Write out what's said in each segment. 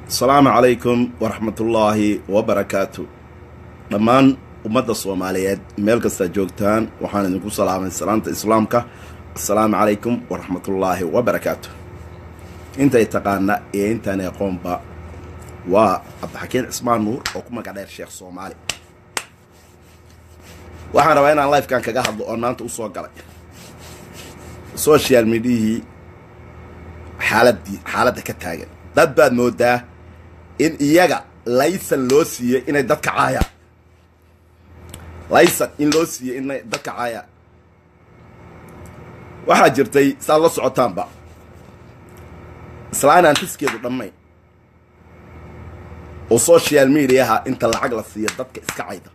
asalaamu calaykum waraxmatullaahi wabarakaatu dhammaan ummadda soomaaliyeed meel kastaa joogtaan waxaan idinku salaamay salaanta islaamka assalaamu calaykum waraxmatullaahi wabarakaatu intay taqaana iyo intaan aqoonba waa cabdixakiin cismaan nuur oo ku magac dheer sheekh soomaali waxaan rabaa inaan lifekan kaga hadlo oo maanta usoo galay social mediahii xaaladii xaaladda ka taagan dad baad moodaa in iyaga laysan loo siiyey inay dadka caayaan laysan in loo siiyey inay dadka caayaan waxaa jirtay saad la socotaanba islaan aan xiskeedu dhammayn oo social mediaha inta lacag la siiyo dadka iska cayda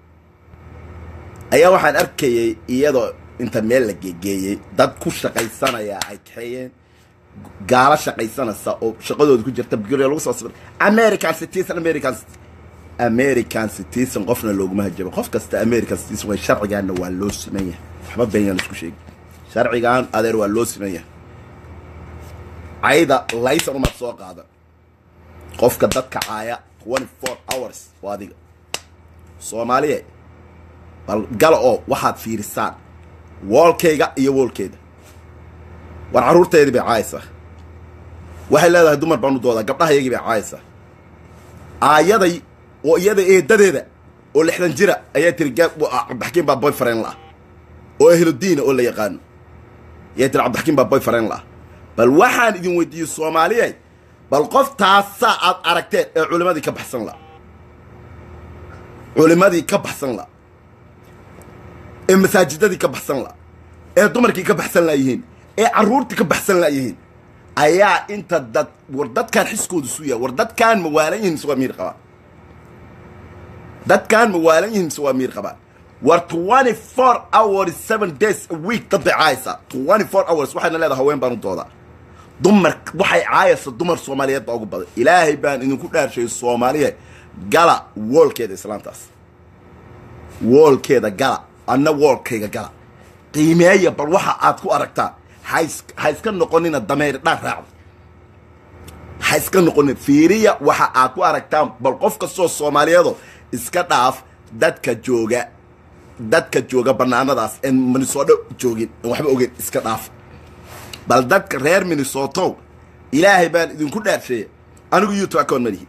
ayaa waxaan arkayay iyadoo inta meel la geegeeyey dad ku shaqaysanaya ay kaxeeyeen gaalo shaqaysanaysa oo shaqadooda ku jirta gurya lagu soo sibir american citizen american american citizen qofna looguma hajabo qof kasta american citizen way sharcigaanna waa loo siman yahay waxba beenyaan isku sheegi sharcigan adeer waa loo siman yahay cayda laysan umaad soo qaada qofka dadka caaya twenty four hours waa adiga soomaaliye bal gala oo waxaad fiirisaan woolkayga iyo woolkeeda war carruurteedii bay caayaysaa waxay leedahay dumar baan u doodaa gabdhahayagii bay caayaysaa aayaday oo iyada eedadeeda oo lixdan jira ayaa tiri cabdixakiin baa boyfriend la-ah oo ehludiina oo la yaqaano ayaa tiri cabdixakiin baa boyfriend la-ah bal waxaan idin weydiiyey soomaaliyey bal qof taasaa aad aragteen ee culimadii ka baxsan la culimadii ka baxsan la ee masaajidadii ka baxsan la ee dumarkii ka baxsan laayihiin ee carruurtii ka baxsan laayihiin ayaa inta dad war dadkaan xiskooda suyaa war dadkaan ma waalan yihin mise waa miir qabaan dadkaan ma waalan yihin mise waa miir qabaan war twenty four hours seven days a week dad bay caayaysaa twenty four hours waxayna leedahay haween baan u doodaa dumar waxay caayaysa dumar soomaaliyeed baa ugu badan ilaahay baan idinku dhaarshay soomaaliya gala woolkeeda islaantaas woolkeeda gala anna woolkayga gala qiimeeya bal waxa aad ku aragtaan ha iska noqonina dameer dhaan raacda ha iska noqonin fiiriya waxa aad ku aragtaan bal qof kastoo soomaaliyeedo iska dhaaf dadka jooga dadka jooga banaanadaas en minnesooto joogin en waxba ogeyn iska dhaaf bal dadka reer minnesotow ilaahay baan idinku dhaarsheeya anigu youtube account malihi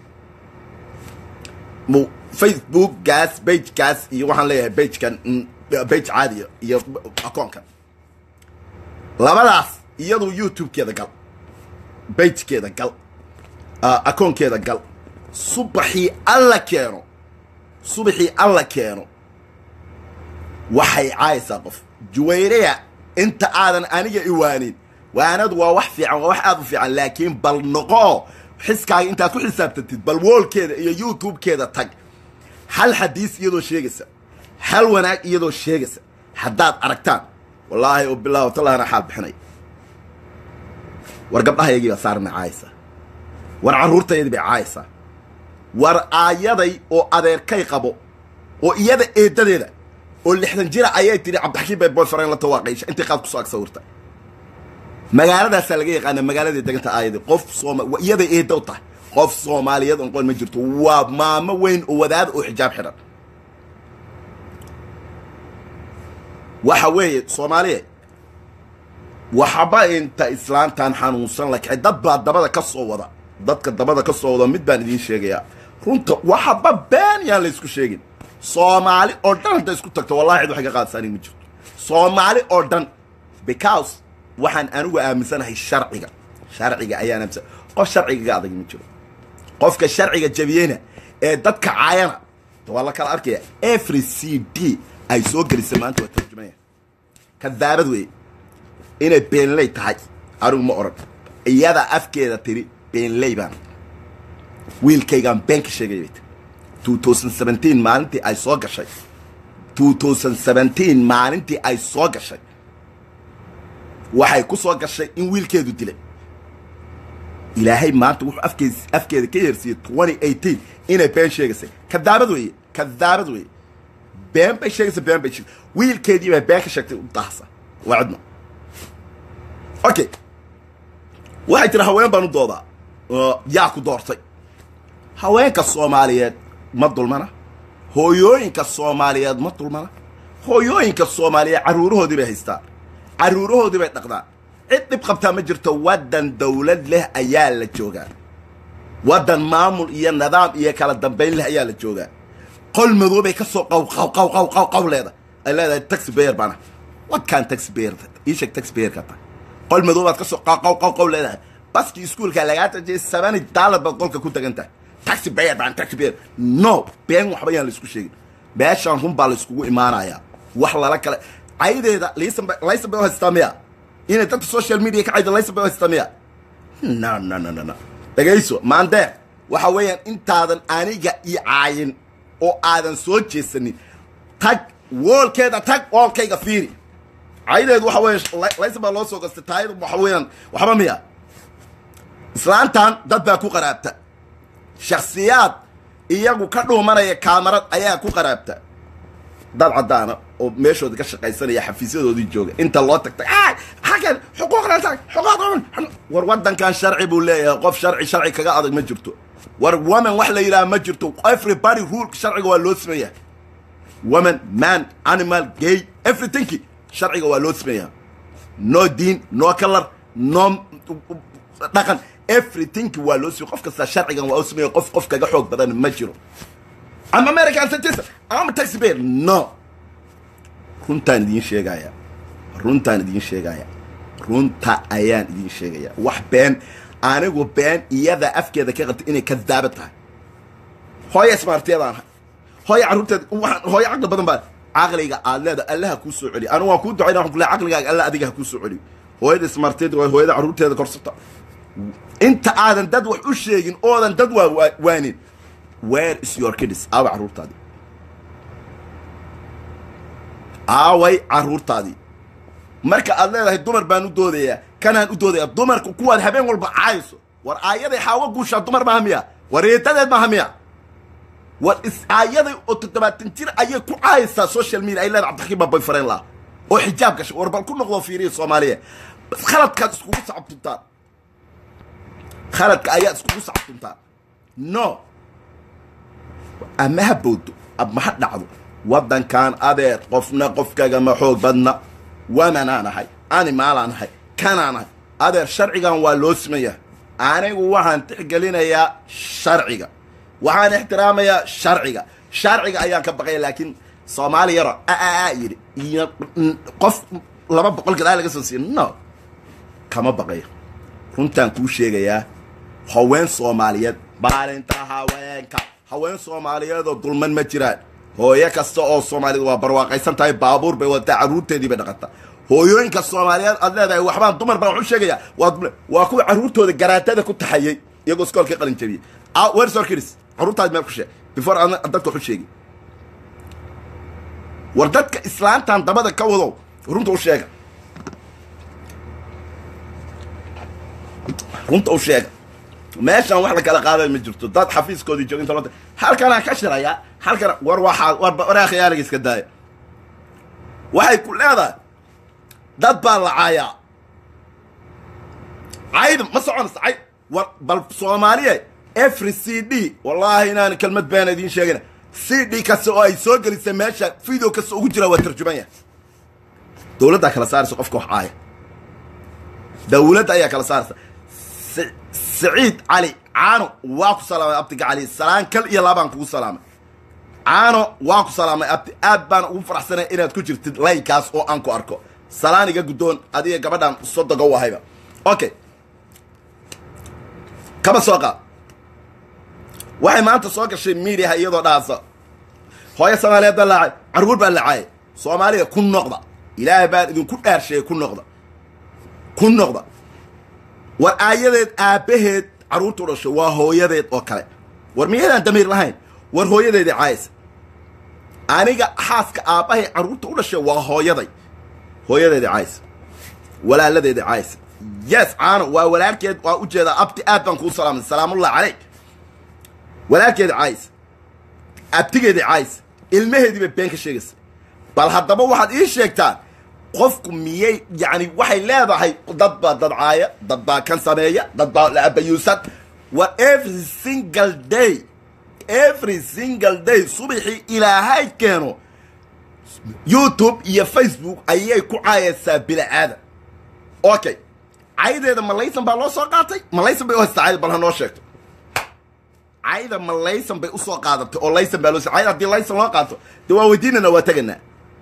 facebook gaas bage gaas iyo waxaan leeyahay bagekan bage caadiya iyo akoonkan labadaas iyadu youtube-keeda gal bagekeeda gal akoonkeeda gal subaxii alla keeno subaxii alla keeno waxay caayaysaa qof juwayreya inta aadan aniga iwaanin waanadu waa wax fiican waa wax aad u fiican laakiin bal noqoo xiskaaga intaad ku xisaabtantid bal woolkeeda iyo youtube-keeda tag hal xadiis iyadoo sheegaysa hal wanaag iyadoo sheegaysa haddaad aragtaan wallaahi oo bilah talahana xaal bixinay war gabdhahaygii baa saarna caayaysaa war carruurtaydii bay caayaysaa war aayaday oo adeerkay qabo oo iyada eedadeeda oo lixdan jira ayay tidhi cabdixakiin bay boyfriend la tawaaqaysha intay qaad kusoo ag sawirta magaaladaasaa laga yaqaana magaaladii deganta aayadii qof sooma iyaday eeda u tahay qof soomaaliyeed on qoon ma jirto waa maamo weyn oo wadaada oo xijaab xidhan waxa weeye soomaaliya waxba inta islaantan xanuunsan la kacay dad baa dabada ka soo wada dadka dabada ka soo wada mid baan idiin sheegayaa runta waxba been yaan la isku sheegin soomaali oo dhan hadday isku tagto wallahi cid waxay ka qaadsaani ma jirto soomaali oo dhan because waxaan anigu aaminsanahay sharciga sharciga ayaan aaminsan qof sharciga ga adag ma jiro qofka sharciga jabiyeyna ee dadka caayana waa la kala arkaya every c d ay soo gelisay maanta waa tarjumaya kadaabad weeye inay beenley tahay anigu ma odhan iyada afkeeda tiri beenley baan wiilkaygaan been ka sheegaya bay tiri two thousand seventeen maalintii ay soo gashay two thousand seventeen maalintii ay soo gashay waxay ku soo gashay in wiilkeedu dilay ilaahay maanta wuxuu afkeed afkeeda ka yeersiiyey twenty eighteen inay been sheegaysay kadaabad weeye kadaabad weeye been bay sheegaysa been bay sheegay wiilkeedii bay been ka sheegtay u daahsa waa cidna okay waxay tiri haween baan u doodaa yaa ku doortay haweenka soomaaliyeed ma dulmana hooyooyinka soomaaliyeed ma dulmana hooyooyinka soomaaliyeed carruurahoodii bay haystaan carruurahoodii bay dhaqdaan cid dhib qabtaa ma jirto waddan dawlad leh ayaa la joogaa waddan maamul iyo nidaam iyo kala dambayn leh ayaa la joogaa qol madoobay ka soo qaw qaw qaw qaw qaw qaw leeda ay leedahay taxi bayer baana wadkaan taxi bayer ii sheeg taxi bayerka ta qol madoobaad ka soo qaw qaw qaw qaw leedahay baskii iskuulka lagaa tajiyay sabani daalad baad qolka ku tagan tahay taxi bayer baan taxi bayer no been waxba yaan la isku sheegin beeshaan run baa la iskugu imaanayaa wax lala kale caydeeda laysan laysan bay u haystaa miya inay dadka social media ka cayda laysan bay u haystaa miya no no no no no dhagayso maandeer waxa weeyaan intaadan aniga ii caayin oo aadan soo jeesanin tag woolkeeda tag woolkayga fiiri caydeedu waxa weeye laysan baa loo soo gastay taayadu waxa weeyaan waxba miya islaantan dad baa ku qaraabta shakhsiyaad iyagu ka dhuumanaya kaamarad ayaa ku qaraabta dad caddaana oo meeshooda ka shaqaysanaya xafiisyadoodii jooga inta loo tagtay xakan xuquuqna tag xuquuq war waddankan sharci buu leeyahay qof sharci sharci kaga adag ma jirto war woman wax la yidhaha ma jirto everybody rule sharciga waa loo sameeyaa woman man animal gay everything sharciga waa loo sameeyaa no diin no color no dhaqan everything waa loo sameeya qof kasta sharcigan waa u sameeya qof qof kaga xoog badan ma jiro ama american citizen ama taxi bear no runtaan idiin sheegaya runtaan idiin sheegaya runta ayaan idiin sheegaya wax been anigu been iyada afkeeda ka qabta inay kadaaba tahay hooya smartiyadaan ahay hooya carruurteeda hooya caqli badan baa caqliga aad leeda allaha kuu soo celiyo anigu waan kuu ducayna waxaan ku leeyahay caqligaaga alla adiga ha kuu soo celiyo hooyada smartiyada waa hooyada carruurteeda korsata inta aadan dad wax u sheegin oodan dad waa waanin where is your kids aaway carruurtaadii aaway carruurtaadii marka aad leedahay dumar baan u doodayaa kanaan u doodayaa dumarku kuwaad habeen walba caayso war aayaday xaawo guushaa dumar maaha miya war eedadeed maaha miya war is aayaday oo toddobaatan jir ayay ku caayaysaa social media ay leedahay cabdixakiim baa boyfriend laha oo xijaab gashay war bal ku noqdo fiiriya soomaaliya bas khaladkaad iskugu sacabtuntaan khaladka ayaad iskugu sacabtuntaan no ama ha bowdo ama ha dhacdo waddankan adeer qofna qofkagama xoog badna wamanaan ahay animaalaan ahay kanaan ahay adeer sharcigan waa loo sameeyaa anigu waxaan tixgelinayaa sharciga waxaan ixtiraamayaa sharciga sharciga ayaan ka baqaya laakiin soomaali yaro aa yidhi iyo qof laba boqol gadaal laga soo siiya no kama baqayo runtaan kuu sheegayaa haween soomaaliyeed maalinta haweenka haween soomaaliyeedoo dulman ma jiraan hooyo kasta oo soomaaliyed waa barwaaqaysan tahay baabuur bay wadataa carruurteedii bay dhaqataa hooyooyinka soomaaliyeed aad leedahay waxbaan dumar baan waxu sheegaya waa waa kuwa carruurtooda garaatada ku taxayey iyagoo iskoolka qalin jabiyey wersorkiris carruurtaadi meel ku sheeg before aan dadka waxu sheegi war dadka islaantan dabada ka wadow runta u sheega runta u sheega meeshaan wax la kala qaaday ma jirto dad xafiiskoodii jooga inta loo halkanaan ka shirayaa halkana war waxaa war waraa khiyaaliga iska daaya waxay ku leedahay dad baa la caayaa cayd ma soconaysa cayd war bal soomaaliya every c d wallaahi inaan kelmad been idiin sheegina c d kasta oo ay soo gelisay meesha video kasta ugu jira waa tarjuman yahay dawladdaa kala saaraysa qofka wax caaya dawladda ayaa kala saaraysa saciid cali caano waa ku salaamay abtiga cali salaan kal iyo laabaan kugu salaamay caano waa ku salaamay abti aad baan ugu faraxsanay inaad ku jirtid laynkaas oo aan ku arko salaan iga guddoon adiga gabadhan sodoga u ahayba okay kaba soo qaad waxay maanta soo gashay miidiaha iyadoo dhaasa hooyo soomaaliyeed baa laacay carruur baa laacay soomaaliya ku noqda ilaahay baan idinku dhaarsheeyey ku noqda ku noqda war aayadeed aabbaheed carruurta u dhashay waa hooyadeed oo kale war miyaydaan damiir lahayn war hooyadeedii caaysa aniga xaaska aabbahay carruurta u dhashay waa hooyaday hooyadeedii caaysa walaaladeedii caaysa yes caano waa walaalkeed waa u jeedaa abti aad baan kuu salaamay salaamullah caleyk walaalkeedii caaysa abtigeedii caaysa ilmaheedii bay been ka sheegaysa bal haddaba waxaad ii sheegtaan qofku miyay yacni waxay leedahay dad baa dad caaya dad baa kan sameeya dad baa la abayuusan war every single day every single day subaxii ilaahay keeno youtube iyo facebook ayay ku caayaysaa bila'aada okay caydeeda malaysan baa loo soo qaatay malaysan bay u haystaa cayda bal ha noo sheegto cayda malaysan bay usoo qaadatay oo laysan baa loo cayda haddii laysan loo qaato dee waa weydiinana waa teganaa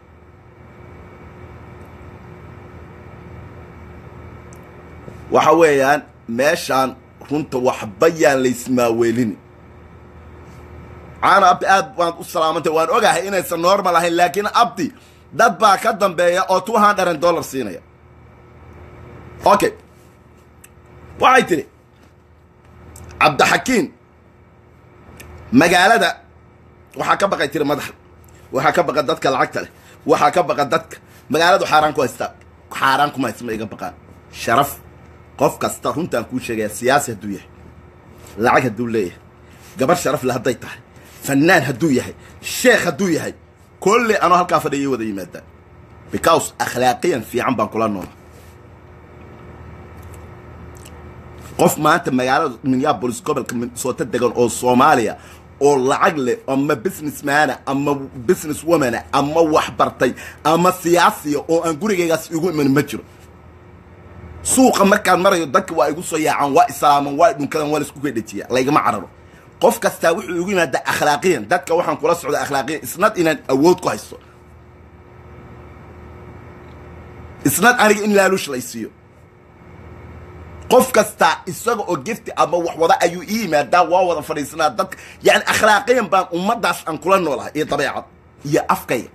waxa weeyaan meeshaan runta waxba yaan laysmaaweelini caana abdi aad waad u salaamantay waan ogahay inaysan normal ahayn laakiin abdi dad baa ka dambeeya oo two hundred dollar siinaya okay waxay tidhi cabdixakiin magaalada waxaa ka baqay tiri madaxa waxaa ka baqa dadka lacagta leh waxaa ka baqa dadka magaaladu xaaraan ku haystaa xaaraan kuma haysta ma iga baqaan sharaf qof kasta runtaan kuu sheegaya siyaasi hadduu yahay lacag hadduu leeyahay gabar sharaf le hadday tahay fannaan hadduu yahay sheekh hadduu yahay kolley anoo halkaa fadhiyay wada yimaadaan because akhlaaqiyan fiican baan kula noola qof maanta magaalada minneabolis gobolka minnesota degan oo soomaaliya oo lacag leh ama businessmana ama business womana ama wax bartay ama siyaasiya oo aan gurigaygaas igu iman ma jiro suuqa markaan marayo dadka waa igu soo yaacaan waa islaaman waa dhunkadan waa laisku kedhejiya laygama cararo qof kastaa wuxuu igu yimaadaa akhlaaqiyan dadka waxaan kula socda akhlaaqiyan isnad inaan awood ku haysto isnad aniga in laaluush laysiiyo qof kastaa isaga oo gefti ama wax wada ayuu ii yimaadaa waa wada fadhiisanaa dadka yani akhlaaqiyan baan ummadaas aan kula noolahay iyo dabeecad iyo afkayga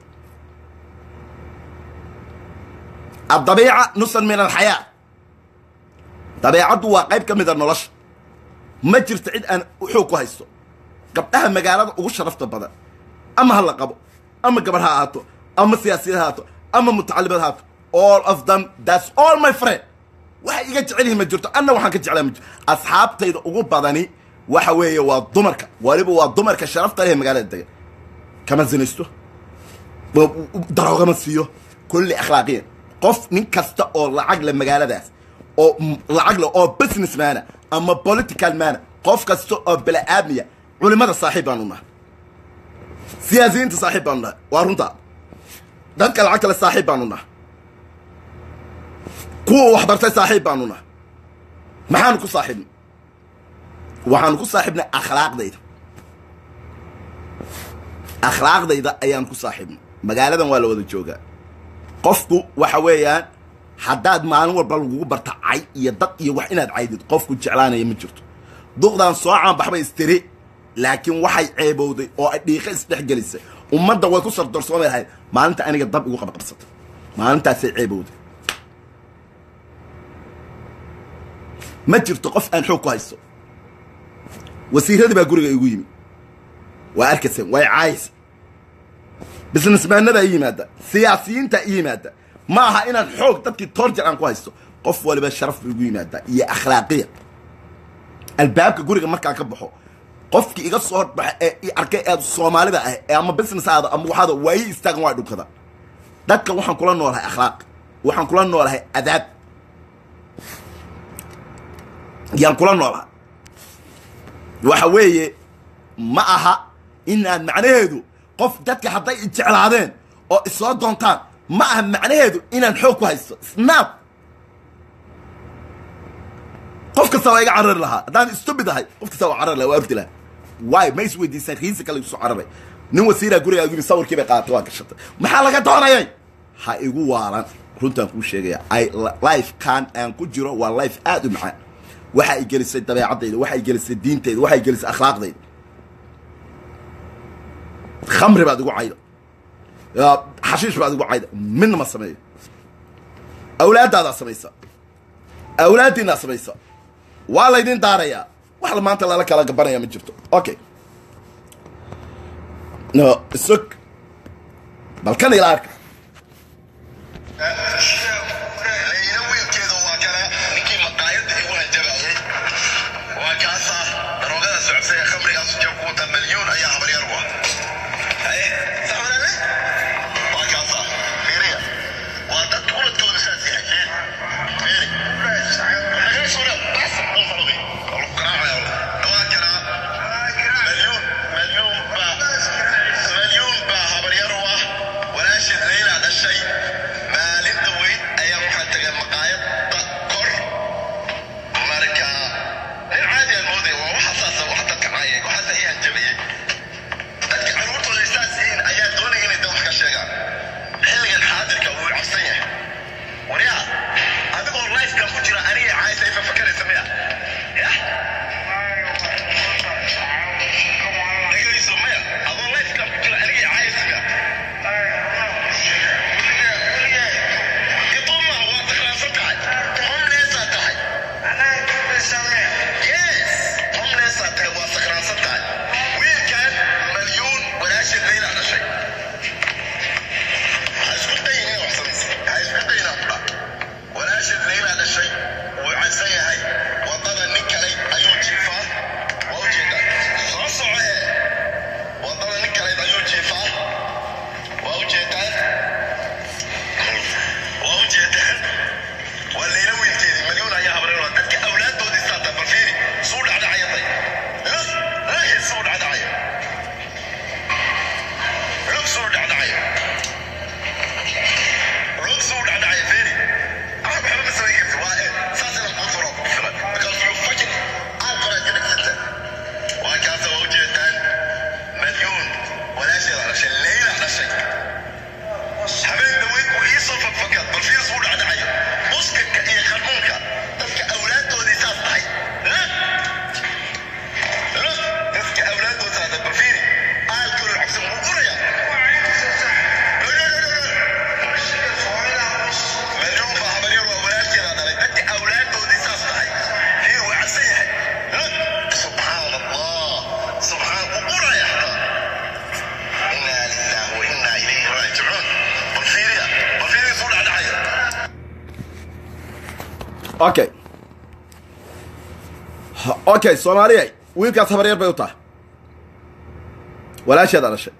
addabiica nusan min alxayaa dabeecaddu waa qayb ka mida nolosha ma jirto cid aan xoog ku haysto gabdhaha magaalada ugu sharafta badan ama ha la qabo ama gabar ha ahaato ama siyaasiyad ha ahaato ama mutacalimad ha ahaato all of them that's all my friend waxay iga jecel yihiin ma jirto anna waxaan ka jeclaa ma jirto asxaabtayda ugu badani waxa weeye waa dumarka waliba waa dumarka sharafta leh ee magaalada degan kama zinaysto daroogama siiyo kulli akhlaaqiyan qof nin kasta oo lacag le magaaladaas oo lacag le oo business maana ama political maana qof kasta oo bala-aadmiya culimada saaxiib baanu nahay siyaasiyiinta saaxiib baanu nahay waa runtaa dadka lacagta le saaxiib baanu nahay kuwa wax bartay saaxiib baanu nahay maxaanu ku saaxiibnay waxaanu ku saaxiibnay akhlaaqdayda akhlaaqdayda ayaanu ku saaxiibnay magaaladan waa la wada joogaa qofku waxa weeyaan haddaad maalin walba lagugu barta cay iyo dad iyo wax inaad caydid qofku jeclaanaya ma jirto duqdan soo caanbaxbay istiri laakiin waxay ceebowday oo ay dhiiqa isdhexgelisay ummadda way ku sardoorsoomay lahayd maalinta aniga dab igu qabaqabsatay maalintaasay ceebowday ma jirto qof aan xoog ku haysto wasiiradii baa guriga igu yimi waa arkayseen way caayaysa businessmaanadaa i yimaada siyaasiyiintaa i yimaada ma aha inaan xoog dadkii toorjar aan ku haysto qof waliba sharaf bu igu yimaadaa iyo akhlaaqiya albaabka guriga markaan ka baxo qofkii iga soo horbaxa ee i arkay ee soomaalida ah ee ama business aada ama waxaada waa ii istaagan waa dhunkada dadka waxaan kula noolahay akhlaaq waxaan kula noolahay adaab yaan kula noolaha waxa weeye ma aha inaan macnaheedu qof dadka hadday i jeclaadeen oo isoo doontaan ma aha macnaheedu inaan xoog ku haysto snap qof kasta waa iga carari lahaa haddaan stupid ahay qof kasta waa carari lahaa waa ordi lahaa waay ma is weydiisaan riisi kale igu soo cararay nin wasiiraa gurigaa igu yimi sawirkii bay qaadatay waa gashatay maxaa laga doonayay ha igu waalan runtaan kuu sheegaya ay life kan aan ku jiro waa life aad u macaan waxa ay gelisay dabeecadayda waxa ay gelisay diintayda waxa ay gelisay akhlaaqdayda khamri baad igu cayda xashiish baad igu cayda midna ma sameeyo awlaadaadaa samaysa awlaaddiinaa samaysa waa laydin daarayaa wax maanta lala kala gabanaya ma jirto okay no isog balkan ila arka layla wiilkeeda waa kale ninkii maqaayadda igu hanjabayay waa kaasa daroogada socotay ee khamrigaas jab ku wata milyuun ayaa habaryar u ah haye saxmanale waa kaasa fiiriya waa dad quladkooda saas yahay fiiri fiiri nagaa sura bas oo xoloqi oo lagu garaacaya okay okay soomaaliya wiilkaas habaryar bay u tahay walaasheeda dhashay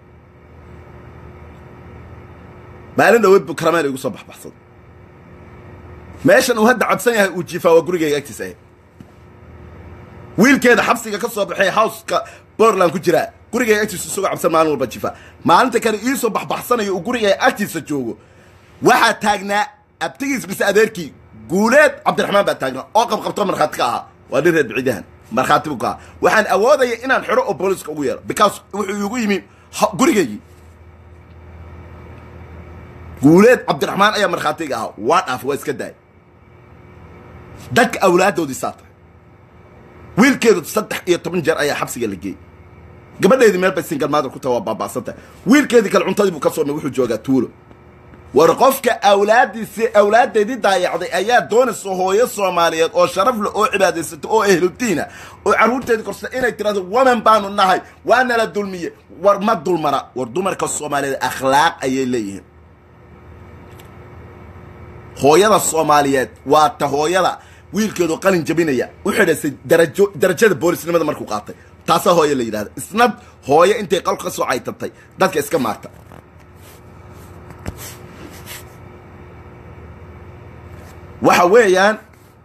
maalin dhaweyd buu karameel igu soo baxbaxsaday meeshan uu hadda cabsan yahay uu jiifaa waa gurigayga agtiisa ahayd wiilkeeda xabsiga ka soo baxay howska bortland ku jiraa gurigayga agtiisa isagoo cabsan maalin walba jiifaa maalinta kale iisoo baxbaxsanayo uu gurigayga agtiisa joogo waxaa taagnaa abtigiis mise adeerkii guuleed cabdiraxmaan baa taagnaa oo qabqabto markhaati ka ahaa waa nin reer bicidahan markhaati buu ka ahaa waxaan awoodaya inaan xidho oo booliska ugu yeero because wuxuu igu yimi gurigaygii guuleed cabdiraxmaan ayaa markhaatiga ahaa waa dhaaf waa iska daay dadka awlaaddoodii saa tahay wiilkeedu saddex iyo toban jeer ayaa xabsiga la geeyey gabadheedii meel bay singal maader ku taha waa baaba'san tahay wiilkeedii kale cuntadii buu ka soomay wuxuu joogaa tuulo war qofka awlaaddiisii awlaaddeedii daayacday ayaa doonaysa hooyo soomaaliyeed oo sharaf leh oo cibaadaysata oo ehludiina oo carruurteedii korsa inay tirahdo waman baanu nahay waa nala dulmiye war ma dulmara war dumarka soomaaliyeed akhlaaq ayay leeyihiin hooyada soomaaliyeed waa ta hooyada wiilkeedu qalin jabinaya u xidhaysay darajo darajada boolisnimada markuu qaatay taasaa hooye la yidhahda isna hooyo intay qolka ka soo caytatay dadka iska maarta waxa weeyaan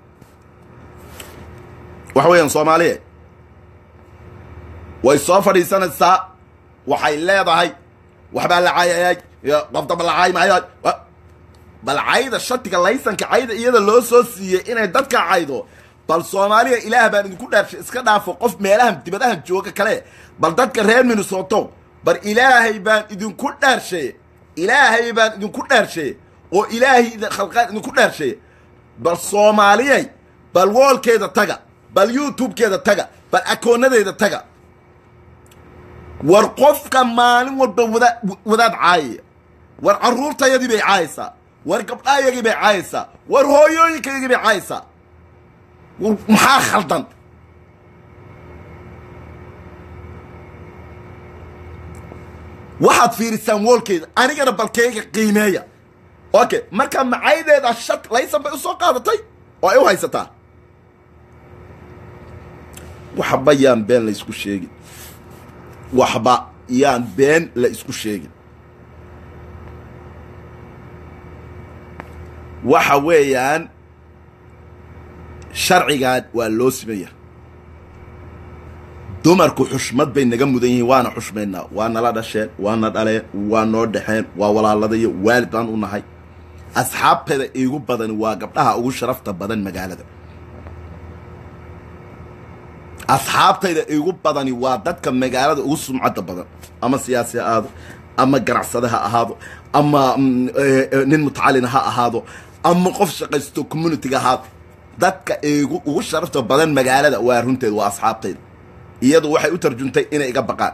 waxa weeyaan soomaaliya way soo fadhiisanaysaa waxay leedahay waxbaa la caayayay qofdaba la caay maayo bal cayda shatiga laysanka cayda iyada loo soo siiyey inay dadka caydo bal soomaaliya ilaah baan idinku dhaarshay iska dhaafo qof meelahan dibadahan jooga kale bal dadka reer minnesoto bal ilaahay baan idinku dhaarshay ilaahay baan idinku dhaarshay oo ilaahay khalqaan idinku dhaarshay bal soomaaliyay bal woolkeeda taga bal youtubekeeda taga bal akoonadeeda taga war qofka maalin walba wada wadaad caayaya war carruurtayadii bay caayaysaa war gabdhaayagii bay caayaysaa war hooyooyinkayagii bay caayaysaa maxaa khaldan waxaad fiirisaan woolkeeda anigana balkeyga qiimeeya okay marka macaydeeda shad laysan bay u soo qaadatay oo ay u haysataa waxba yaan been la isku sheegin waxba yaan been la isku sheegin waxa weeyaan sharcigan waa loo simaya dumarku xushmad bay naga mudan yihiin waana xushmaynaa waa nala dhasheen waana dhaleen waa noo dhexeen waa walaaladayo waalid baan u nahay asxaabteeda iigu badani waa gabdhaha ugu sharafta badan magaalada asxaabtayda iigu badani waa dadka magaalada ugu sumcadda badan ama siyaasi ha ahaado ama ganacsade ha ahaado ama nin mutacalina ha ahaado ama qof shaqaysto communitiga ahaado dadka igu ugu sharafta badan magaalada waa runteed waa asxaabtayda iyadu waxay u tarjuntay inay iga baqaan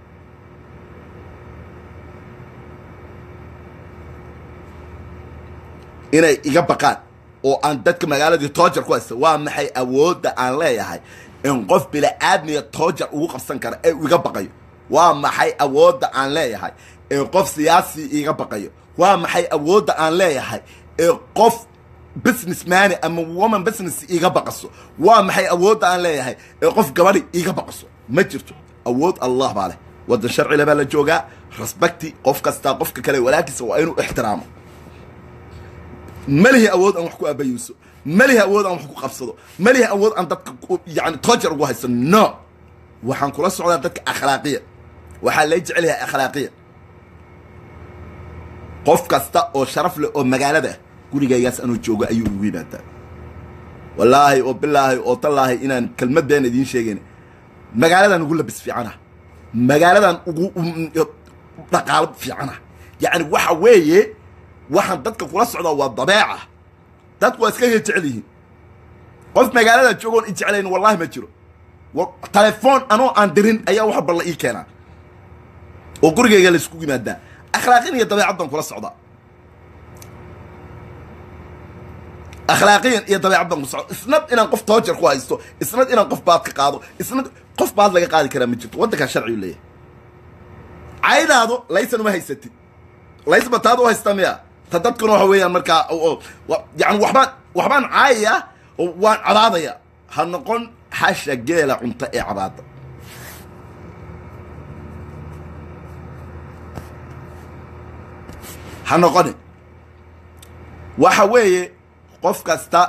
inay iga baqaan oo aan dadka magaaladii toojar ku haysta waa maxay awoodda aan leeyahay in qof bila-aadmiga toojar ugu qabsan kara ee iga baqayo waa maxay awoodda aan leeyahay ee qof siyaasi iga baqayo waa maxay awoodda aan leeyahay ee qof business mani ama woman business iga baqaso waa maxay awoodda aan leeyahay ee qof gabadhi iga baqaso ma jirto awood allah baa leh waddan sharcile baa la joogaa respecti qof kastaa qofka kale walaalkiisa waa inuu ixtiraamo malihi awood aan wax ku aabayuuso malihi awood aan wax ku qabsado malihi awood aan dadka yani toojar ugu hayso no waxaan kula socdaa dadka akhlaaqiya waxaa lay jecel yahay akhlaaqiya qof kasta oo sharaf leh oo magaalada ah gurigaygaas anuu joogo ayuu ugu yimaadaa wallaahi oo bilaahi oo tallaahi inaan kelmad been idiin sheegayn magaaladan ugu labis fiicana magaaladan ugu dhaqaalo fiicana yacni waxa weeye waxaan dadka kula socdaa waa dabeeca dadku waa iska jecel yihiin qof magaalada joogoon i jeclayn wallahi ma jiro telefoon anoo aan dirin ayaa wax balla ii keenaa oo gurigayga laysku yimaadaa akhlaaqin iyo dabeecad baan kula socdaa akhlaaqiyan iyo dabeecad baan kula socdaa isnad inaan qof toojar ku haysto isnad inaan qof baad ka qaado isnad qof baad laga qaadi karaa ma jirto waddankaa sharcigu leeyahay caydaado laysan uma haysatid laysba taad u haystaa miya ta dadkuna waxa weeyaan markaa yani waxbaan waxbaan caayaya oo waan cabaadaya ha noqon xasha geela cunto ee cabaada ha noqonin waxa weeye qof kasta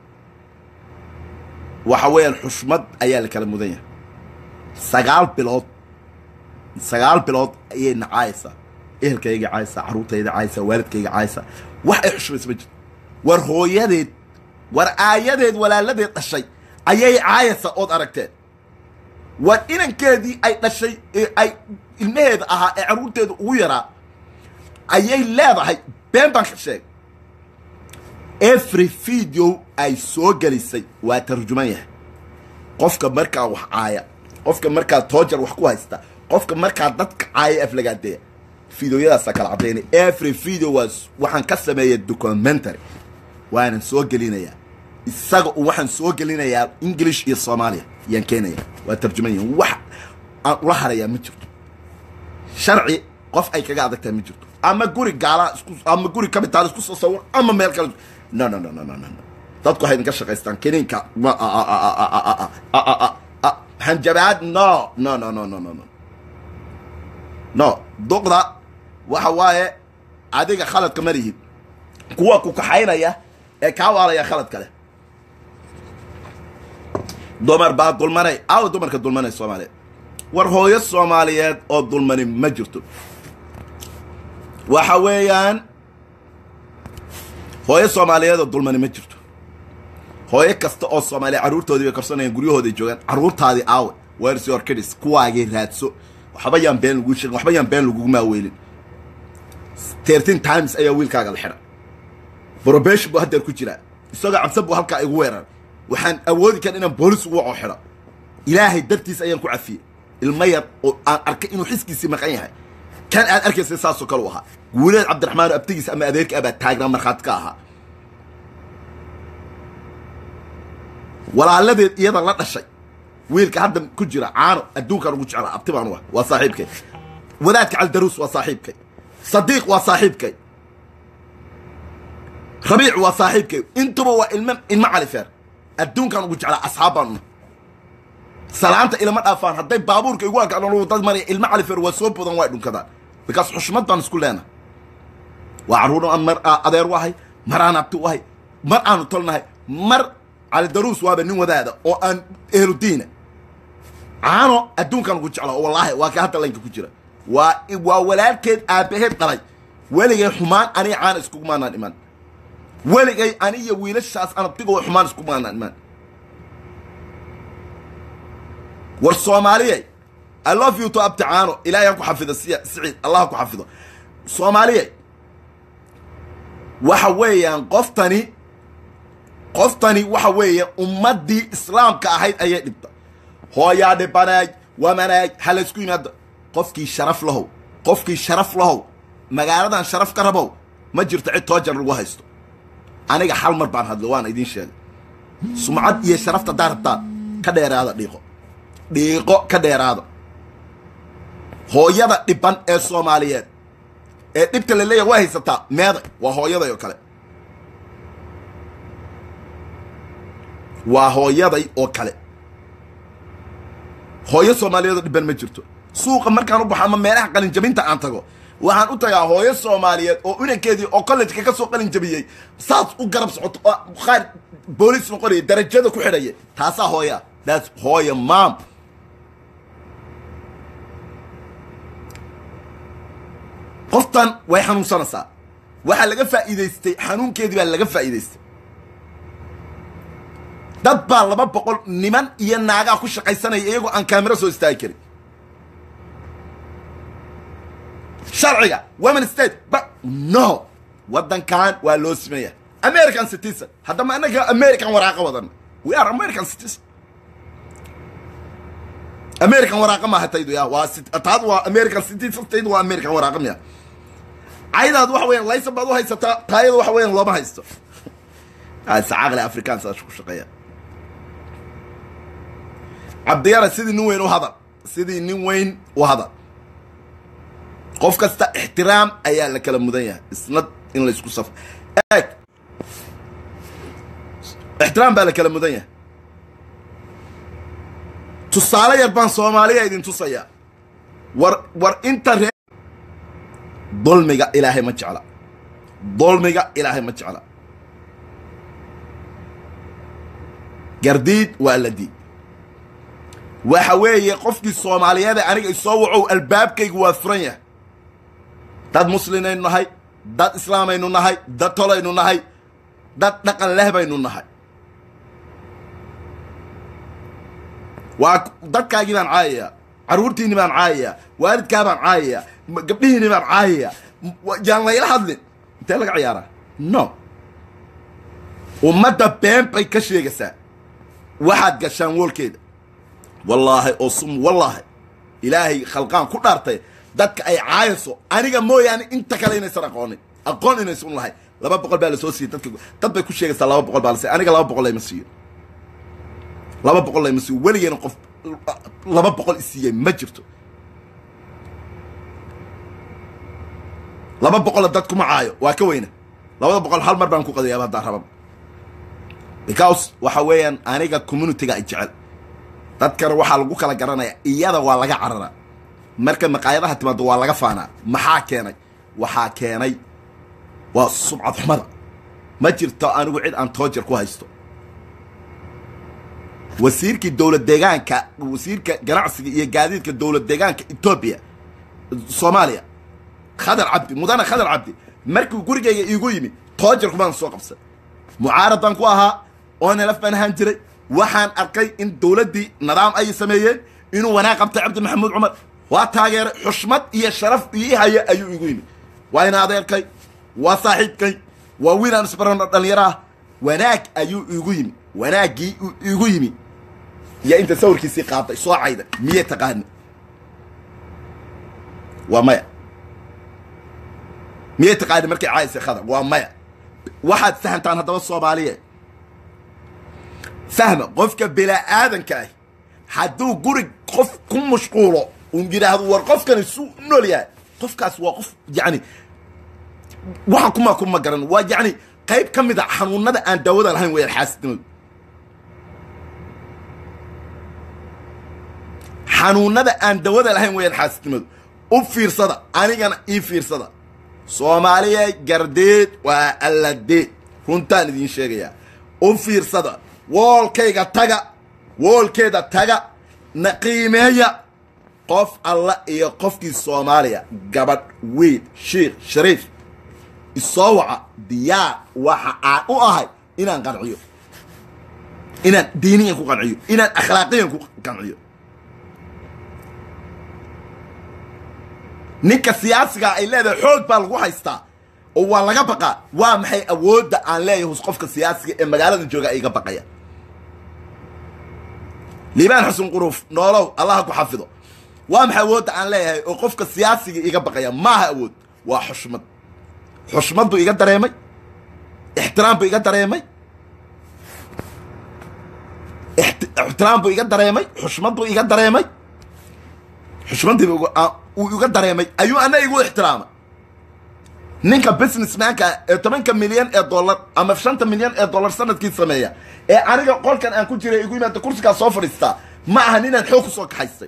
waxa weeyaan xushmad ayaa la kala mudan yahay sagaal bilood sagaal bilood ayay nacaayaysaa ehelkayga caayaysaa carruurtayda caayaysaa waalidkayga caayaysaa wax ay xushmaysa ma jirto war hooyadeed war aayadeed walaaladeed dhashay ayay caayaysaa ood aragteen war inankeedii ay dhashay ee ay ilmaheeda ahaa ee carruurteeda ugu yaraa ayay leedahay been baan ka sheegay every video ay soo gelisay waa tarjuman yahay qofka markaa wax caaya qofka markaa toojar wax ku haysta qofka markaa dadka caaya aflagaadeeya videoyadaasa kala caddaynay every video was waxaan ka sameeyay documentary waanan soo gelinayaa isaga u waxaan soo gelinayaa english iyo soomaaliya ayaan keenaya waa tarjuman yahin wax aan ula harayaa ma jirto sharci qof ay kaga adagtahay ma jirto ama guri gaala isku ama guri kabitaal isku soo sawir ama meel kale no no no no no no dadku waxay idinka shaqaystaan kiniinka hanjabaad no no no no no no no no duqda waxa waaye adiga khaladka ma lihid kuwa ku kaxaynaya ee kaa waalaya khalad kale dumar baa dulmanay aawa dumarka dulmanay soomaaliyeed war hooyo soomaaliyeed oo dulmani ma jirto waxa weeyaan hooyo soomaaliyeed oo dulmani ma jirto hooyo kasta oo soomaaliya carruurtoodii bay korsanayaan guryahooday joogaan carruurtaadii aawe wersi orkidis kuwaagii raadso waxba yaan been laguu sheegin waxba yaan been lagugu maaweelin thirteen times ayaa wiilkaaga la xidha probation buu haddeer ku jiraa isagoo cabsan buu halkaa igu weerar waxaan awoodi karan inaan boolis ugu waco xidho ilaahay dartiis ayaan ku cafiyey ilmo yar oo aan arkay inuu xiskiisii maqan yahay kan aad arkaysa saasoo kale u ahaa guuleed cabdiraxmaan abtigiis ama adeerka abaa taagnaa markhaati ka ahaa walaaladeed iyada la dhashay wiilka hadda ku jira caano adduunkaan ugu jeclaa abti baan u ah waa saaxiibkay wadaadka caldaruus waa saaxiibkay sadiiq waa saaxiibkay rabiic waa saaxiibkay intuba waa ilmo ilmo califeer adduunkaan ugu jeclaa asxaab baan una salaanta ilama dhaafaan hadday baabuurka igu arkaan dad maraya ilmo califeer waa soo bodan waa dhunkadaan bikaas xushmad baan isku leenahay waa carruur aan mar adeer u ahay mar aan abti u ahay mar aanu tolnahay mar calidaruus waaba nin wadaada oo aan ehludiina caano adduunkan ugu jecla oo wallaahi waa ka hadda laynka ku jira waa waa walaalkeed aabbaheed dhalay weligay xumaan aniga caana iskugumaanaan imaan weligay aniyo wiilashaas anabtigoo xumaan iskugumaanaan imaan war soomaaliyey i love you to abti caano ilaahay ha ku xafido siya siciid allah ha ku xafido soomaaliyey waxa weeyaan qoftani qoftani waxa weeye ummaddii islaamka ahayd ayay dhibta hooyaa dhibanaay wamanaay ha laysku yimaado qofkii sharaf lahow qofkii sharaf lahow magaaladan sharaf ka rabow ma jirto cid toojar lagu haysto aniga hal mar baan hadlo waana idiin sheegay sumcad iyo sharafta haddaa rabtaan ka dheeraada dhiiqo dhiiqo ka dheeraada hooyada dhiban ee soomaaliyeed ee dhibta la leeyahay waa haysataa meeday waa hooyaday oo kale waa hooyaday oo kale hooyo soomaaliyeedoo dhiban ma jirto suuqa markaan u baxo ama meelaha qalinjabinta aan tago waxaan u tagaa hooyo soomaaliyeed oo inankeedii oo collejka ka soo qalinjabiyey saas u garab socoto oo qaar booliis noqonaya darajada ku xidhaya taasaa hooyaa daas hooya maam qoftan way xanuunsanaysaa waxaa laga faa'iidaystay xanuunkeedii baa laga faa'iidaystay dad baa laba boqol niman iyo naagaa ku shaqaysanaya iyagoo aan kaamiro soo istaagi karin sharciga women state ba no waddankan waa loo simaya american citizen haddama anaga american waraaqa wadan we are american citizen american waraaqa maaha taydu ya waa taadu waa american citizen taydu waa american waraaqa miya caydaad waxa weeyaan laysan baad u haysataa taayada waxa weeyaan looma haysto sacaaqle afrikaan saas ku shaqeeya cabdiyara sidii nin weyn u hadal sidii nin weyn u hadal qof kasta ixtiraam ayaa la kala mudan yahay isna in laysku saf eeg ixtiraam baa la kala mudan yahay tusaale yar baan soomaaliya idin tusayaa war war inta ree dulmiga ilaahay ma jecla dulmiga ilaahay ma jecla gardiid waa la diid waxa weeye qofkii soomaaliyeeda aniga isoo wacow albaabkaygu waa furan yahay dad muslinaynu nahay dad islaamaynu nahay dad tolaynu nahay dad dhaqan leh baynu nahay waa dadkaagii baan caayayaa carruurtiinni baan caayayaa waalidkaa baan caayayaa gabdhihiinni baan caayayaa yaan layla hadlin intee laga ciyaaraa no ummadda been bay ka sheegaysaa waxaad gashaan woolkeeda wallaahi oo sum wallaahi ilaahay khalqaan ku dhaartay dadka ay caayayso aniga mooyaane inta kale inaysan aqoonin aqoon inaysan lahay laba boqol baa la soo siiyey dadka dad bay ku sheegaysaa laba boqol baa la siiy aniga laba boqol layma siiyo laba boqol layma siiyo weligeena qof laba boqol isiiyey ma jirto laba boqola dad kuma caayo waa ka weyna labada boqol hal mar baan ku qadayaaba haddaan rababa because waxa weeyaan aniga communityga ay jecel dadkana waxaa lagu kala garanaya iyada waa laga cararaa marka maqaayadaha timaado waa laga faanaa maxaa keenay waxaa keenay waa subcad xumada ma jirto anigu cid aan toojar ku haysto wasiirkii dowlad deegaanka wasiirka ganacsiga iyo gaadiidka dowlad deegaanka etoobiya soomaaliya khadar cabdi mudane khadar cabdi markuu gurigayga iigu yimi toojarku baan soo qabsan mucaarad baan ku ahaa oonelaf baan ahaan jiray waxaan arkay in dowladdii nidaam ay sameeyeen inuu wanaag qabtay cabdi maxamuud cumar waa taageeray xushmad iyo sharaf ii haya ayuu iigu yimi waa in adeerkay waa saaxiibkay waa wiil aan isbarano dhallinyaro ah wanaag ayuu iigu yimi wanaaggii uu iigu yimi iyo inta sawirkiisii qaaday soo cayda miyay taqaani waa maya miyay taqaani markay caayisay khadar waa maya waxaad fahamtaan haddaba soomaaliya fahma qofka bilaa-aadanka ah hadduu guri qof ku mashquulo un yidhaahdo war qofkani suu u nool yahay qofkaas waa qof yacni waxa kuma kuma garan waa yacni qayb ka mid a xanuunada aan daawada lahayn wayaan xaasidnimadu xanuunada aan dawada lahayn wayaan xaasidnimadu u fiirsada anigana ii fiirsada soomaaliya gardeed waa alladeed runtaan idiin sheegayaa u fiirsada woolkayga taga woolkeeda taga na qiimeeya qof alla iyo qofkii soomaaliya gabadh weyn shiikh shariif isoo waca diyaar waxa aan u ahay inaan qanciyo inaan diiniyan ku qanciyo inaan akhlaaqiyan ku qanciyo ninka siyaasigaa ay leedahay xoog baa lagu haystaa oo waa laga baqaa waa maxay awoodda aan leeyahay hus qofka siyaasiga ee magaalada jooga iga baqaya liibaan xasan quruuf noolow allaha ku xafido waa maxay awoodda aan leeyahay oo qofka siyaasiga iga baqaya maaha awood waa xushmad xushmad buu iga dareemay ixtiraam buu iga dareemay ixtiraam buu iga dareemay xushmad buu iga dareemay xushmaddiiba uu iga dareemay ayuu ana igu ixtiraamay ninka businessmanka ee tobanka milyan ee dollar ama shanta milyan ee dollar sanadkii sameeya ee aniga qolkan aan ku jiray igu yimaada kursigaa soo fadhiistaa ma aha ninaan xoog kusoo kaxaystay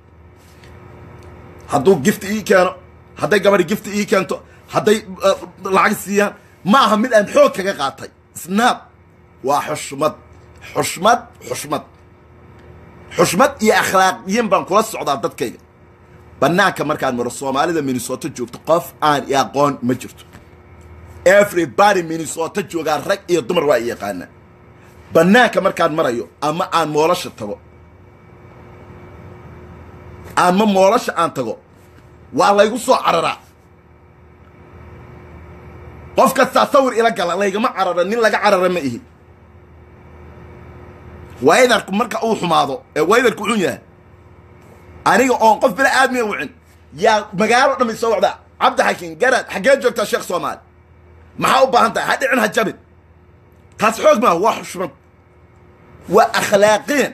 hadduu gifti ii keeno hadday gabadhi gifti ii keento hadday lacag siiyaan ma aha mid aan xoog kaga qaatay snaab waa xushmad xushmad xushmad xushmad iyo akhlaaqiyin baan kula socdaa dadkayga bannaanka markaan maro soomaalida minnesota joogto qof aan i aqoon ma jirto everybody minnesota joogaa rag iyo dumar waa i yaqaanaa bannaanka markaan marayo ama aan moolasha tago ama moolasha aan tago waa laygu soo cararaa qof kastaa sawir ila gala laygama carara nin laga carara ma ihi waydarku marka uu xumaado ee waydarku xun yahay aniga oon qof bila aadmiya wicin yaa magaalo dhamay soo wacdaa cabdi xakiin garaad xaggee joogtaa sheekh soomaali maxaa u baahan tahay ha dhicin ha jabin taas xoog maaha waa xushmad waa akhlaaqiyan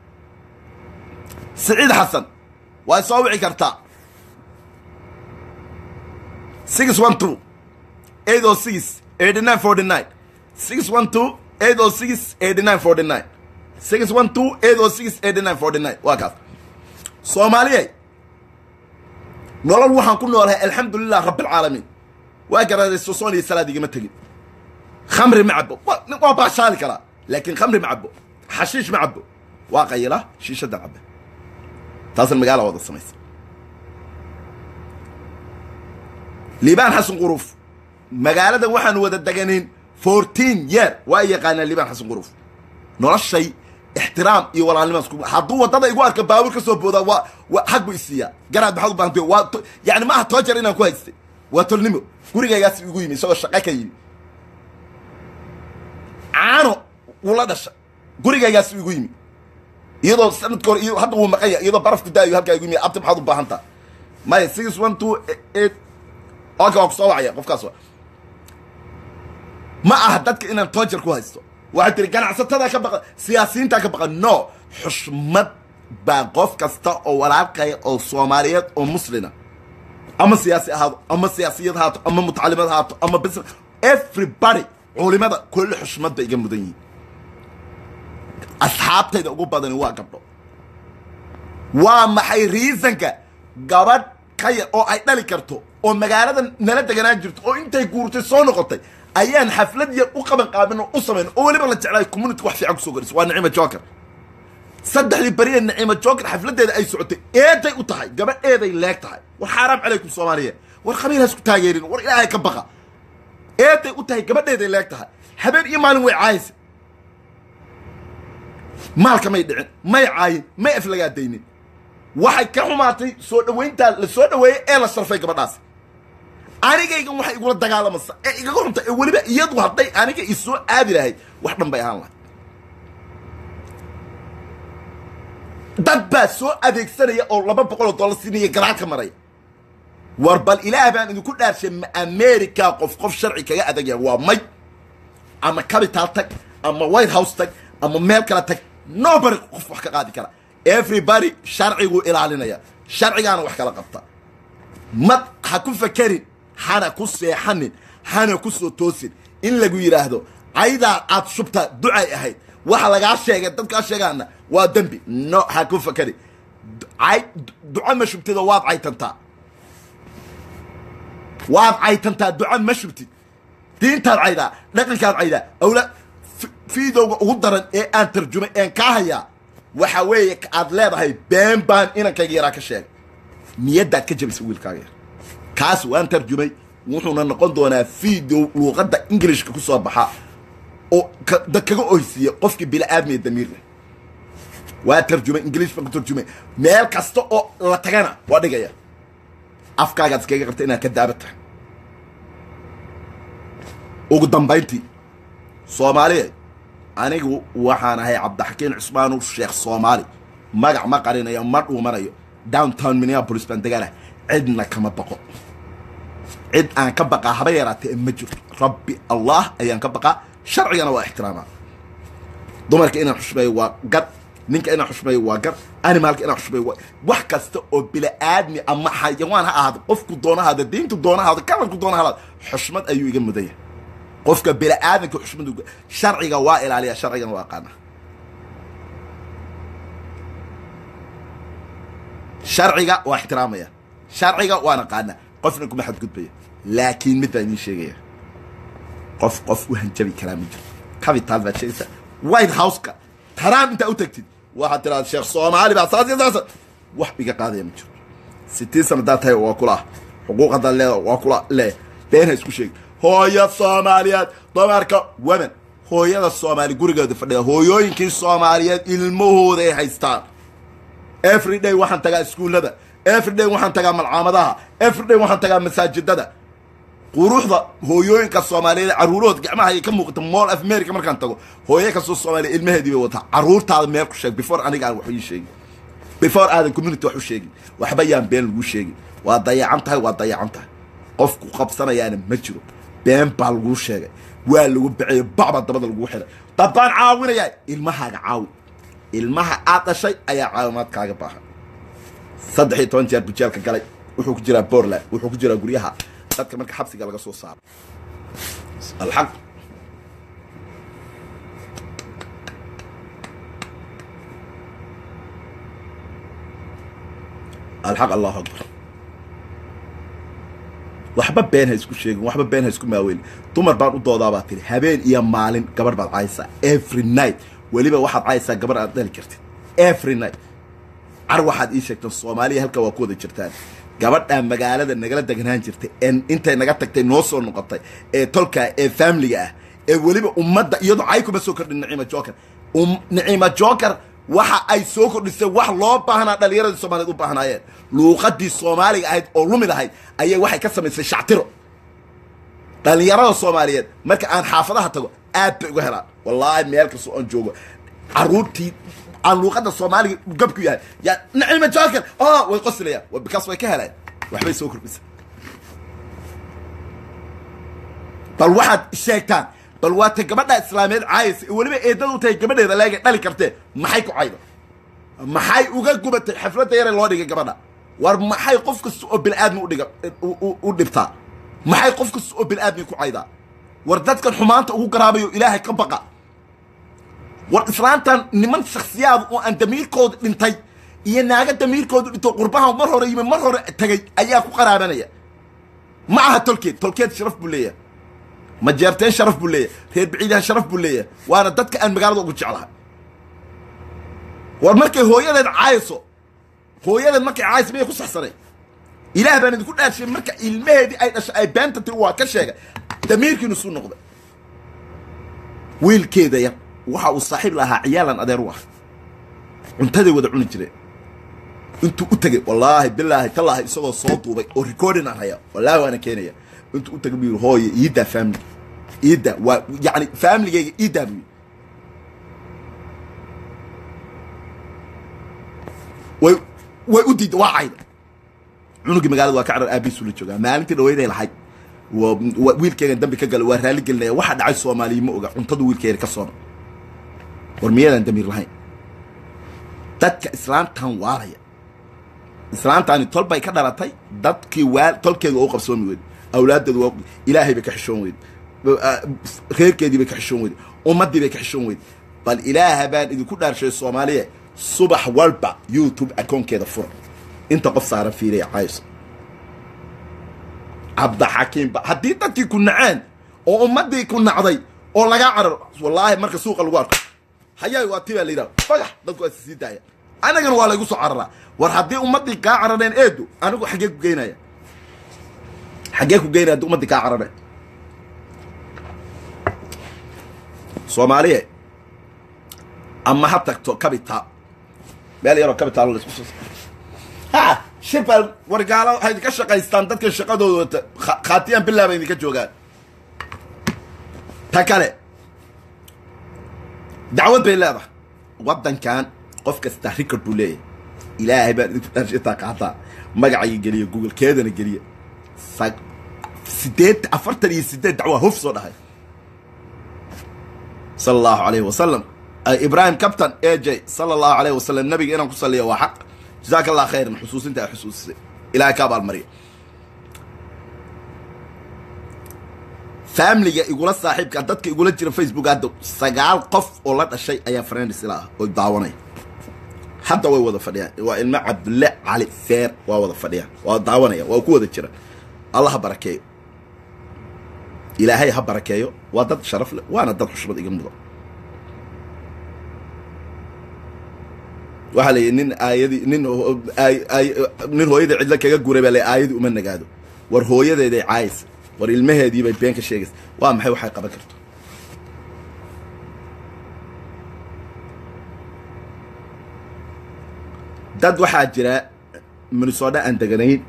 siciid xasan waa soo wici kartaa six one two eight oh six eighty nine forty nine six one two eight oh six eighty nine forty nine six one two eight oh six eighty nine forty nine waa kaas soomaaliyay nolol waxaan ku noolahay alxamdulilah rabbilcaalamiin waa garaaday sosoon iyo salaad igama tegin khamri ma cabo wa- waa baashaali karaa laakiin khamri ma cabo xashiish ma cabo waa qayila shiishada cabe taasna magaala wada samaysa liibaan xasan quruuf magaaladan waxaan wada deganayn fourteen year waa yaqaanaa liibaan xasan quruuf noloshay ixtiraam iyo walaalnimaan isku hadduu waddada igu arka baabuur ka soo boodaa waa waa xag buu isiiyaa garaad maxaad u baahantay waa to- yani ma aha toojar inaan ku haystay waa tolnimo gurigaygaas igu yimi isagoo shaqo ka yimi caano wuu la dhashay gurigaygaas igu yimi iyadoo sanadka hore iyo hadda wuu maqan yahay iyadoo barafku daayo halkaa igu yimi abti maxaad u baahantaa maya six one two eight okay waa ku soo wacaya qofkaas wa ma aha dadka inaan toojar ku haysto waxay tiri ganacsatada ka baqa siyaasiyiinta ka baqa no xushmad baa qof kasta oo walaalkaya oo soomaaliyeed oo muslina ama siyaasi ahaado ama siyaasiyad haato ama mutacalimad haato ama business everybody culimada kulli xushmad bay iga mudan yihiin asxaabtayda ugu badani waa gabdho waa maxay reasonka gabadh ka yar oo ay dhali karto oo magaalada nala deganaan jirto oo intay guurtay soo noqotay ayaan xaflad yar u qaban qaabin oo u samayn oo weliba la jeclaay community wax fiican kusoo gariso waa nicima joker saddexdii beriya nicima joker xafladeeda ay socotay eeday u tahay gabadh eeday leeg tahay war xaaraam calaykum soomaaliyeed war qabiilhaas ku taageerin war ilaahay ka baqa eeday u tahay gabadheeday leeg tahay habeen iyo maalin way caayisa maalka may dhicin may caayin may aflagaadaynin waxay ka xumaatay soo dhowayntaa la soo dhoweeyey ee la sharfay gabadhaasi anigaygan waxay igula dagaalamaysa ee igaga xunta ee weliba iyadu hadday aniga isoo aadi lahayd wax dhan bay ahaan lahayd dad baa soo adeegsanaya oo laba boqol oo dollar siinaya garaal ka maraya war bal ilaah baan idinku dhaarshay ma america qof qof sharci kaga adagaya waa may ama capital tag ama white house tag ama meel kale tag nobody qof wax ka qaadi kara everybody sharciguu ilaalinaya sharcigaana wax kala qabta mad ha ku fakerin hana ku seexanin hana ku soo toosin in lagu yidhaahdo caydaa aad shubtaa ducay ahayd waxa lagaa sheegay dadkaa sheegaana waa dembi no ha ku fakerin cay duco ma shubtidoo waad caytantaa waad caytantaa duco ma shubtid diintaad caydaa dhaqankaad caydaa awla fiidowga ugu daran ee aan tarjumay een kaa hayaa waxa weeye aad leedahay been baan inankayga yaraa ka sheegay niyaddaad ka jabisay wiilkaaga yar kaas waan tarjumay wuxuuna noqon doonaa video luuqadda ingilishka ku soo baxa oo ka- dad kaga oysiiya qofkii bili-aadmi ee damiir leh waa tarjumay ingilish baan ku tarjumay meel kasta oo la tagana waa dhigaya afkaagaad iskaga qabta inaad ka daaba tahay ugu dambayntii soomaaliya anigu waxaan ahay cabdixakiin cusmaanu sheekh soomaali magac ma qarinayo ma dhuumanayo downtown minneapolis baan deganah cidna kama baqo cid aan ka baqaa haba yaraatee ma jirto rabbi allah ayaan ka baqaa sharcigana waa ixtiraamaa dumarka inaan xushmeeyo waa gar ninka inaan xushmeeyo waa gar animaalka inaan xushmeeyo waa wax kasta oo bili-aadmi ama xayawaan ha ahaado qofku doona ahaado diintu doona ahaado kalarku doona ahaado xushmad ayuu iga mudan yahay qofka bini-aadanka xushmad uga sharciga waa ilaaliya sharcigana waa aqaana sharciga waa ixtiraamaya sharciga waan aqaana qofna kuma xadgudbaya laakiin mid baan idiin sheegaya qof qof u hanjabi karaa ma jiro capital baad sheegaysa white house-ka taraam intaa u tagtid waxaad tiraada sheekh soomaali baa saas iyo saasa wax iga qaadaya ma jiro sitiin sana haddaad tahay waa kula xuquuq haddaad leedahay waa kula lee been ha isku sheegi hooyo soomaaliyeed dumarka women hooyada soomaali gurigeeda fadhida hooyooyinkii soomaaliyeed ilmahooda ay haystaan every day waxaan tagaa iskuullada every day waxaan tagaa malcaamadaha every day waxaan tagaa masaajidada quruxda hooyooyinka soomaaliyeed caruurahooda gacmaha ay ka muuqata mall of america markaan tago hooyo kastoo soomaaliya ilmaheedii bay wataa caruurtaada meel ku sheeg before aniga aan wax ii sheegin before aadan community wax u sheegin waxba yaan been lagu sheegin waa dayacan tahay waa dayacan tahay qofku qabsanayaana ma jiro been baa laguu sheegay waa lagu bixiyey bacbaa dabada lagu xiray dad baan caawinayaa ilmahaaga caawi ilmaha aad dhashay ayaa caawimaad kaaga baahan saddex iyo toban jeer bujeelka galay wuxuu ku jiraa bortland wuxuu ku jiraa guryaha dadka marka xabsiga laga soo saaro alxaq alxaq allahu akbar waxba been ha isku sheegin waxba been ha isku maaweyn dumar baan u doodaabaa tiri habeen iyo maalin gabarh baad caysaa every night weliba waxaad caysaa gabarh aad dhali kartid every night car waxaad ii sheegteen soomaaliya halka waa ku wada jirtaan gabadhaa magaalada nagala deganaan jirtay ee intay naga tagtay noo soo noqotay ee tolka ee faamiliga ah ee weliba ummadda iyadoo cay kuma soo kordhin naciima joker um naciima joker waxa ay soo kordhisay wax loo baahnaa dhallinyaradii soomaaliyeed u baahnaayeen luuqadii soomaaliga ahayd oo lumid ahayd ayay waxay ka samaysay shactiro dhallinyarada soomaaliyeed marka aan xaafadaha tago aad bay uga helaan wallaahi meel kastoo aan joogo caruurtii aan luuqada soomaaliga gabku yahay yaa naciima joker oh way qosilayaan wa bikaas way ka helaan waxbay soo kordhisay bal waxaad sheegtaan bal waa ta gabadha islaameed caayaysa ee weliba eedada u tahay gabadheeda leega dhali kartee maxay ku cayda maxay uga gubatay xafladda yare loo dhigay gabadha war maxay qof kasta oo bini-aadmi udhiga u dhibtaa maxay qof kasta oo bini-aadmi ku caydaa war dadkan xumaanta ugu garaabayo ilaahay ka baqa war islaantan niman shaksiyaad oo aan damiirkooda dhintay iyo naaga damiirkooda dhinto qurbaha mar hore yimi mar hore tegay ayaa ku qaraabanaya ma aha tolkeed tolkeed sharaf buu leeyahay majeerteen sharaf buu leeyahay reer biciidahan sharaf buu leeyahay waana dadka aan magaalada ugu jeclahay war markay hooyadeed caayso hooyadeed markay caayso miyay ku saxsanay ilaah baan idinku dhaarshay marka ilmaheedii ay dhashay ay beenta tiri waa ka sheegay damiirkiinu suu noqday wiilkeeda yar waxa uu saaxiib lahaa ciyaalan adeer u ah cuntaday wada cuni jireen intuu u tegey wallaahi bilaahi tallaahi isagoo soo duubay oo recording aan haya wallaahi waana keenaya intuu u tegay buu yidhi hooye iidaa family iida waa yacni familigeyga iidaa buu yidhi way way u diidda waa cayda cunugii magaalada waa ka carar aabihiisu la joogaa maalintii dhaweyday lahayd wiilkeegan dambi ka gala waa raali gelinaya waxa dhacay soomaaliya ma oga cuntadu wiilkeeda ka soona war miyadan damiir lahayn dadka islaamtan waalaya islaamtaani tol bay ka dhalatay dadkii waa tolkeeda u qabsoomi weyde awlaaddeedu waa ilaahay bay ka xishoon weyde reerkeedii bay ka xishoon weyde ummaddii bay ka xishoon weyde bal ilaaha baan idinku dhaarshay soomaaliya subax walba youtube akoonkeeda fura inta qof saaran fiiriya cayso cabdixakiimba haddii dadkii ku naceen oo ummaddii ku nacday oo lagaa cararo wallaahi marka suuqa lagu arko hayaay waa ti baa la yidhaha fagax dadku waa sii daaya anagana waa laygu soo cararaa war haddii ummaddii kaa carareen eedu anigu xaggee ku geynaya xaggee ku geynaya haddii ummaddii kaa carareen soomaaliye ama ha tagto capital meel yaroo capital la isku soo ha shibal wargaalo waxay idinka shaqaystaan dadkan shaqadooda khaatiyaan bilaaba idinka joogaan ta kale dacwad bay leedahay waddankan qof kasta record buu leeyahay ilaahay baan idinku dharshitaa qaataa magacayga geliya google keedana geliya sideed afartan iyo sideed dacwaa huf soo dhahay sala allahu alayhi wasalam ibrahim captain a j sala allahu alayhi wasalam nabiga inaan ku saliya waa xaq jazaaka allah khayran xusuusinta ay xusuusisay ilaahay ka abaalmariya familiga igula saaxiibka dadka igula jira facebook hadda sagaal qof oo la dhashay ayaa friends ila ah oo daawanaya hadda way wada fadhiyaan waa ilmo cabdulle cali feer waa wada fadhiyaan waa daawanaya waa ku wada jira allah ha barakeeyo ilaahay ha barakeeyo waa dad sharaf leh waana dad xushmad iga mudan waxaa la yidhi nin aayadii nin nin hooyadii cidlo kaga guray baa la aayadii uma nagaado war hooyadeeday caayaysa war ilmaheedii bay been ka sheegaysa waa maxay waxay qaban karto dad waxaa jira minnesota aan deganayn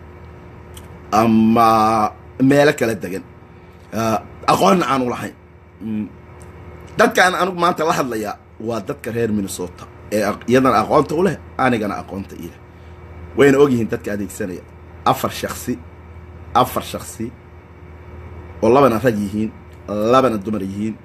ama meelo kala degan aqoonna aan u lahayn dadkaan anugu maanta la hadlayaa waa dadka reer minnesota ee iyadana aqoonta u leh anigana aqoonta ileh wayna ogyihiin dadka adeegsanaya afar shaksi afar shaksi oo labana rag yihiin labana dumar yihiin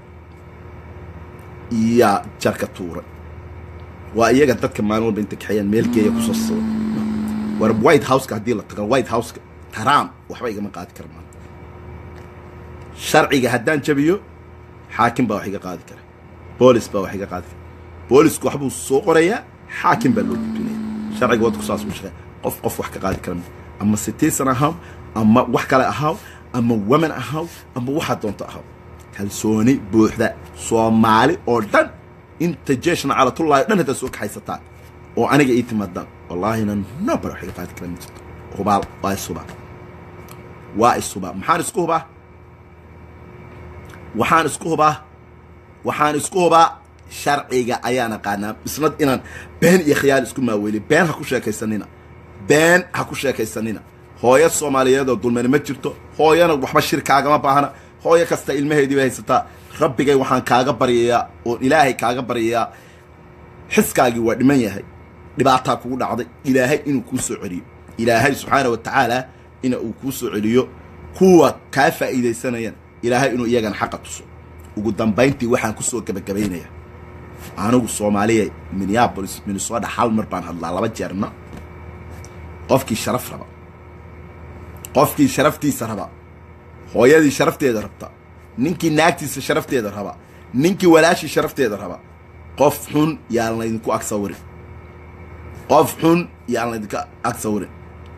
yaa jarka tuuray waa iyaga dadka maalin walba inta kaxeeyaan meelgeeya kusoo sida war white houseka haddii la tago white houseka trump waxba igama qaadi kara maanta sharciga haddaan jabiyo xaakim baa wax iga qaadi kara boolis baa wax iga qaadi kara boolisku waxbuu soo qorayaa xaakim baa loo gudbinaya sharciga wadku saas u shaqeeya qof qof wax ka qaadi kara ama citizen ahaw ama wax kale ahaw ama woman ahaw ama waxaa doonto ahaw kalsooni buuxda soomaali oo dhan inta jeeshna calatullahi o dhan haddaad soo kaxaysataan oo aniga ii timaadaan wallaahina nobar wax iga qaadi kara ma jirto hubaal waa ishubaa waa ishubaa maxaan isku hubaa waxaan isku hubaa waxaan isku hubaa sharciga ayaan aqaanaa isnad inaan been iyo khiyaal isku maaweeliy been ha ku sheekaysanina been ha ku sheekaysanina hooyo soomaaliyeed oo dulmani ma jirto hooyana waxba shir kaagama baahna hooyo kasta ilmaheedii bay haysataa rabbigay waxaan kaaga baryayaa oon ilaahay kaaga baryayaa xiskaagii waa dhiman yahay dhibaataa kugu dhacday ilaahay inuu kuu soo celiyo ilaahay subxaana wa tacaala ina uu kuu soo celiyo kuwa kaa faa'iidaysanayaan ilaahay inuu iyagana xaqa tuso ugu dambayntii waxaan ku soo gebagabaynaya anigu soomaaliya minneabolis minnesota hal mar baan hadlaa laba jeerna qofkii sharaf raba qofkii sharaftiisa raba hooyadii sharafteeda rabta ninkii naagtiisa sharafteeda raba ninkii walaashii sharafteeda raba qof xun yaan laydinku ag sawirin qof xun yaan laydinka ag sawirin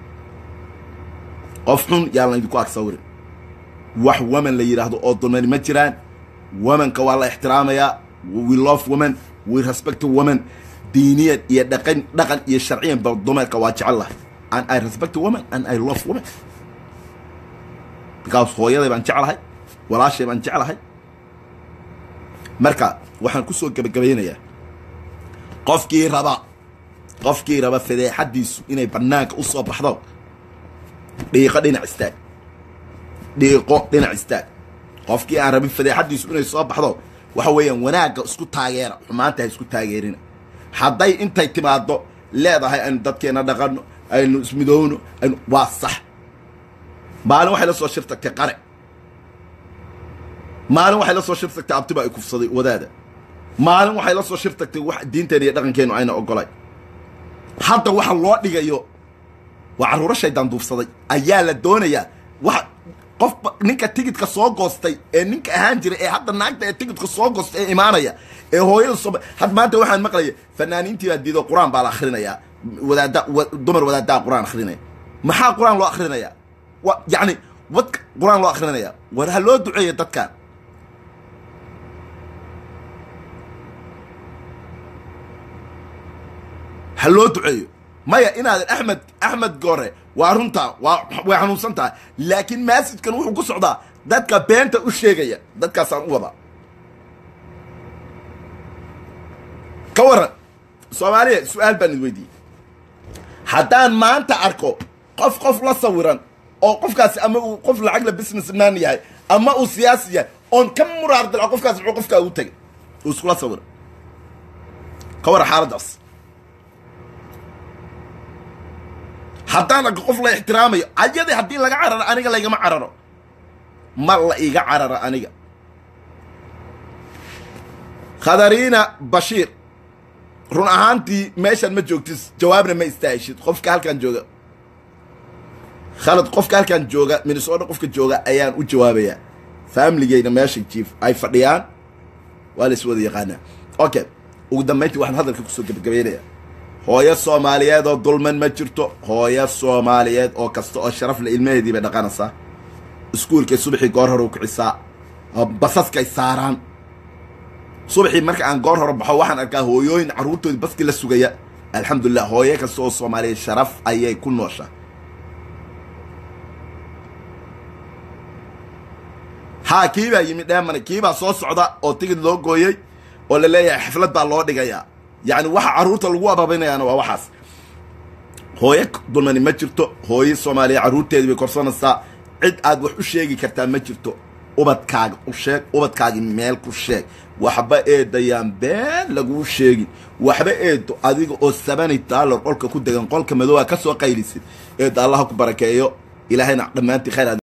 qof xun yaan laydinku ag sawirin wax woman la yidhaahdo oo dulmani ma jiraan womanka waa la ixtiraamayaa we love woman we respect woman diiniyan iyo dhaqan dhaqan iyo sharciyan ba dumarka waa jecel lahay and i respect woman and i love woman because hooyaday baan jeclahay walaashay baan jeclahay marka waxaan ku soo gebagabaynayaa qofkii raba qofkii raba fadeexaddiisu inay bannaanka u soo baxdo dhiiqo dhinac istaag dhiiqo dhinac istaag qofkii aan rabin fadeexaddiisu inay soo baxdo waxa weeyaan wanaagga isku taageera xumaanta ha isku taageerina hadday intay timaaddo leedahay aynu dadkeenna dhaqanno aynu ismidoowno aynu waa sax maalin waxay la soo shir tagtay qare maalin waxay la soo shir tagtay abtiba ay kufsaday wadaada maalin waxay la soo shir tagtay wax diinteena iyo dhaqankeennu ayna ogolay hadda waxa loo dhigayo waa carruuro shaydaan duufsaday ayaa la doonayaa wax qof ninka tigidka soo goostay ee ninka ahaan jira ee hadda naagta ee tigidka soo goostay ee imaanaya ee hooyada soo had maanta waxaan maqlaya fanaaniintii baa diido qur-aan baa la akhrinayaa wadaada dumar wadaadaha qur-aan akhrinaya maxaa qur-aan loo akhrinayaa wa yacni wadka qur-aan loo akhrinaya war ha loo duceeya dadkan ha loo duceeyo maya inaadan axmed axmed gore waa runtaa waa way xanuunsan tahay laakiin maasijkan wuxuu ku socdaa dadka beenta u sheegaya dadkaasaan u wadaa ka waran soomaaliya su-aal baan id weydiiyey haddaan maanta arko qof qof la sawiran oo qofkaasi ama uu qof lacag la business man yahay ama uu siyaasi yahay oon ka muraar dilco qofkaasi muxuu qofkaa ugu tegay uu iskula sawiran ka waran xaaladdaas haddaan arko qof la ixtiraamayo ayadii haddii laga cararo aniga laygama cararo ma la iga cararo aniga khadariina bashiir run ahaantii meeshaan ma joogtis jawaabna ma istaahishid qofka halkaan jooga khalad qofka halkaan jooga minnesota qofka jooga ayaan u jawaabayaa faamiligeyna meesha jiif ay fadhiyaan waa la is wada yaqaanaa okay ugu dambayntii waxaan hadalka kusoo gebagabaynayaa hooyo soomaaliyeed oo dulman ma jirto hooyo soomaaliyeed oo kasta oo sharaf le ilmaheedii bay dhaqanaysaa iskuulkay subaxii goor hore u kicisaa basaskay saaraan subaxii marka aan goor hore baxo waxaan arkaa hooyooyin carruurtoodii baskii la sugaya alxamdulilah hooyo kasta oo soomaaliyeed sharaf ayay ku nooshaa haa kii baa yimi dheemane kii baa soo socda oo tigid loo gooyey oo la leeyahay xaflad baa loo dhigayaa yacni waxa carruurta lagu ababinayaana waa waxaas hooyo dulmani ma jirto hooyo soomaaliya carruurteedii bay korsanaysaa cid aad wax u sheegi kartaa ma jirto ubadkaaga u sheeg ubadkaagii meel ku sheeg waxba eedayaan been laguu sheegin waxba eedo adiga oo sabani daalar qolka ku degan qolka madooba ka soo qaylisid eedo allaha ku barakeeyo ilaahayna dhammaantii khayr